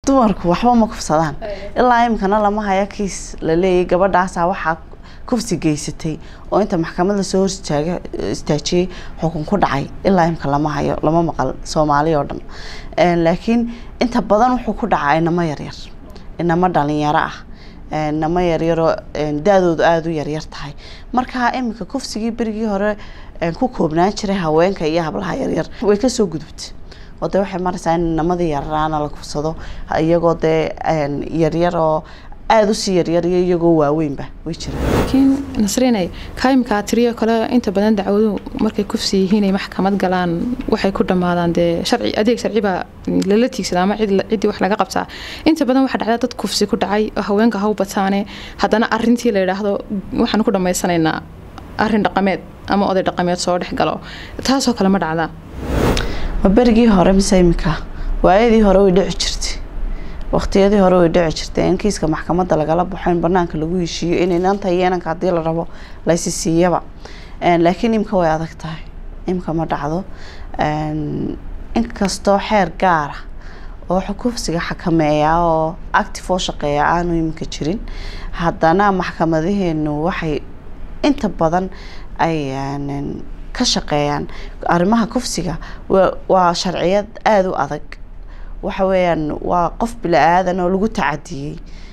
dumarku waxba ma kufsadaan ilaa imikana lama haya kiis la leeyahy gabadhaasa waxaa kufsi geysatay oo inta maxkamad lasoo hor istaaga istaajiyey xukun ku dhacay ilaa imika lama hayo lama maqal soomaali oo dhan Een, laakiin inta badan wuxuu ku dhacaa inamo yaryar inamo dhalinyaro ah een, inamo yaryaroo een, da-doodu aada u yaryar tahay marka iminka kufsigii berigii hore een, ku koobnaan jiray haweenka iyo hablaha yaryar way kasoo gudubtay oo dee waxay maraysaa in inamadii yararaana la kufsado iyagoo dee een, yaryar oo aada usii yaryar iyo iyagoo waaweynba way jiraan laakiin nasrinay kaimka tiriyo kale inta badan dacwadu markay kufsi yihiin ay maxkamad galaan waxay ku dhammaadaan dee sharci adeeg sharci baa lala tiigsada ama cid ciddii wax laga qabtaa inta badan waxaa dhacda dad kufsi ku dhacay oo haweenka haw bataane haddana arintii la yidhaahdo waxaan ku dhammaysanaynaa arin dhaqameed ama oday dhaqameed soo dhex galo taasoo kale ma dhacdaa ma berigii hore mise imika waayadii hore way dhici jirtay waqtiyadii hore way dhici jirtay in kiiska maxkamadda lagala baxo in banaanka lagu heshiiyo in inanta iyo inanka haddii la rabo laysi siiyaba Een, laakiin imika way adag tahay imika ma dhacdo Een, inkastoo xeer gaara oo kufsiga xakameeya oo active oo shaqeeya aanu iminka jirin haddana maxkamadaheenu waxay inta badan ay een, ka shaqeeyaan arrimaha kufsiga wa- waa sharciyad aada u adag waxa weeyaan waa qof bila-aadan oo lagu tacadiyey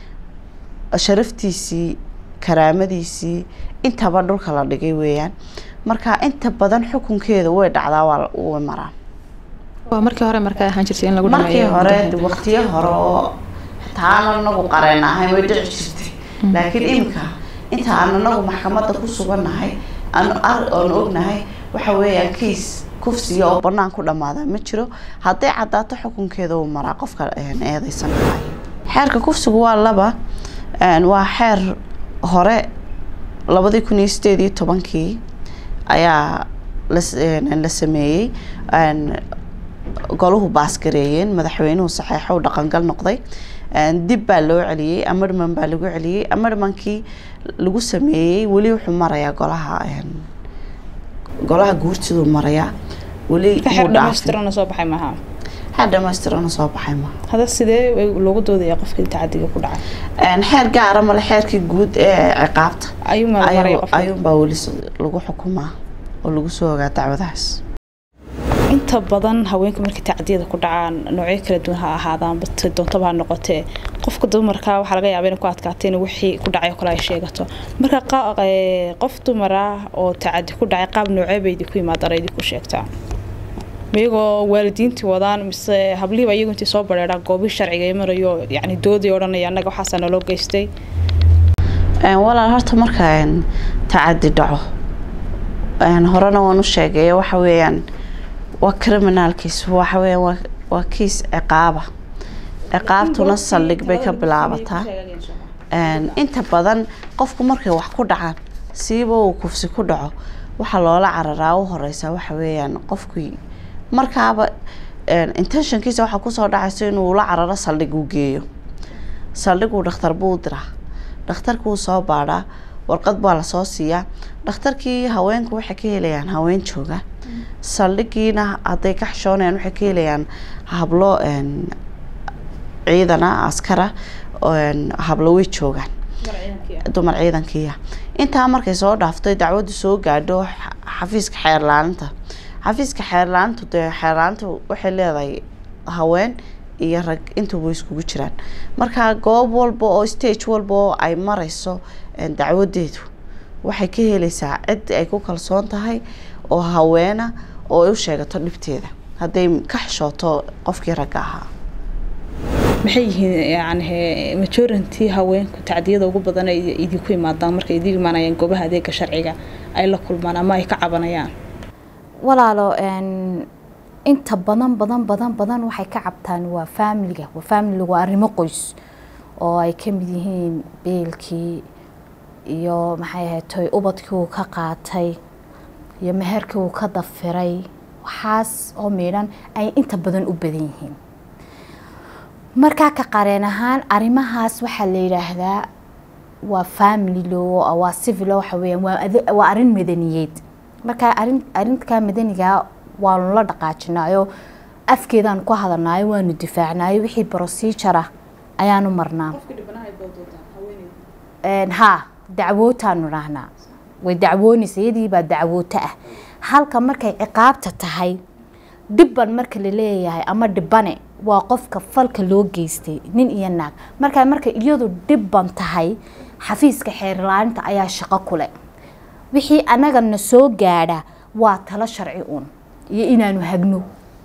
sharaftiisii karaamadiisii intaba dhulka la dhigay weeyaan marka inta badan xukunkeeda way dhacdaa waa way maraan waa markii hore markaa ahaan jirtay in lagu markii dhameeyo hore waqtiyo hore oo taana anagu qareen ahayn way dhici jirtay laakiin imika inta aan anagu maxkamadda ku sugannahay aan ar- oon ognahay waxa weeyaan kiis kufsiya oo banaan ku dhamaada ma jiro hadday caddaato xukunkeeda uu maraa qofka een, eedeysan xeerka kufsigu waa laba een, waa xeer hore labadii kun iyo sideed iyo tobankii ayaa las- een, la sameeyey een, goluhu baasgareeyeen madaxweynuhu saxeexo u dhaqangal noqday Een, dib baa loo celiyey amarman baa lagu celiyey amarmankii lagu sameeyey weli wuxuu marayaa golaha een, golaha guurtiduu marayaa weli ka xeer wuu dhaafay. dhamaystirana soo baxay maaha xeer dhamaystirana soo baxay ma hada sidee loogu doodaya qofkii tacadiga ku dhacay Een, xeer gaara male xeerkii guud ee ciqaabta ayuu meel maray ayuu qofka ayuunbaa weli s- lagu xukumaa oo lagu soo ogaa dacwadahaas inta badan haweenka markay tacadiyada ku dhacaan noocyo kala duwan ha ahaadaan bate doontaba ha noqotee qofka dumarka waxaa laga yaabaa inay ku adkaato in wixii ku dhacay oo kale ay sheegato marka qa- ee, qof dumar ah oo tacadi ku dhacay qaab noocee bay idinku yimaadaan ay idinku sheegtaa iyagoo waalidiintii wadaan mise hablihiiba iyagu intii soo bareeraan goobii sharciga ay marayo yacni doodii odhanaya annaga waxaasaa naloo geystay Een, walaal horta marka een, tacadi dhaco een, horena waan u sheegay waxa weeyaan waa criminalkiis waxa weeyaan waa, waa kiis ciqaaba ciqaabtuna saldhig bay ka bilaabataa Een, inta badan qofku markay wax ku dhacaan siiba uu kufsi ku dhaco waxaa loola cararaa u horeysa waxa weeyaan qofkii markaaba een, intentionkiisa waxaa kusoo dhacaysa inuu la cararo saldhig uu geeyo saldhiguu dhakhtar buu u diraa dhakhtarkuu soo baadhaa warqad baa lasoo siiyaa dhakhtarkii haweenku waxay ka helayaan haween jooga saldhigiina hadday ka xishoonayaan waxay ka helayaan hablo een, ciidana askara een, hablo way joogaan dumar ciidankiiya intaa markay soo dhaaftay dacwadu soo gaadho xa- xafiiska xeerlaaninta xafiiska xeerlaanintu dee xeerlaanintu waxay leedahay haween iyo rag intuba iskugu jiraan marka goob walba oo stage walba oo ay mareyso een, dacwadeedu waxay ka helaysaa cid ay ku kalsoon tahay oo haweena oo ay u sheegato dhibteeda hadday ka xishooto qofkii ragga ahaa maxay yihiin yani majority haweenku tacdiyada ugu badan ay idinku imaadaan markay idin imaanayaan goobaha adeega sharciga ay la kulmaan ama ay ka cabanayaan walaalo een, inta badan badan badan badan waxay ka cabtaan waa faamiliga waa faamiliga waa arrimo qoys oo ay ka mid yihiin beelkii iyo maxay ahayd toy ubadkii uu ka qaatay iyo meherkii uu ka dafiray waxaas oo miidhan ay inta badan u badan yihiin markaa ka qareen ahaan arrimahaas waxaa la yidhaahdaa waa family law waa civil law waxa weeyaan waa ade- waa arrin madaniyeed marka arrin arrinka madaniga waanu la dhaqaajinaayo afkeedaan ku hadalnaayo waanu difaacnaayo wixii procedure ah ayaanu marnaa Een, haa dacwootaanu dhahnaa way dacwoonaysa iyadii baa dacwooto ah halka markay ciqaabta tahay dhibban marka la leeyahay ama dhibane waa qofka falka loo geystay nin iyo naag markaa marka iyadu dhibban tahay xafiiska xeerlaaninta ayaa shaqo kule wixii anagana soo gaadha waa talo sharci uun iyo inaanu hagno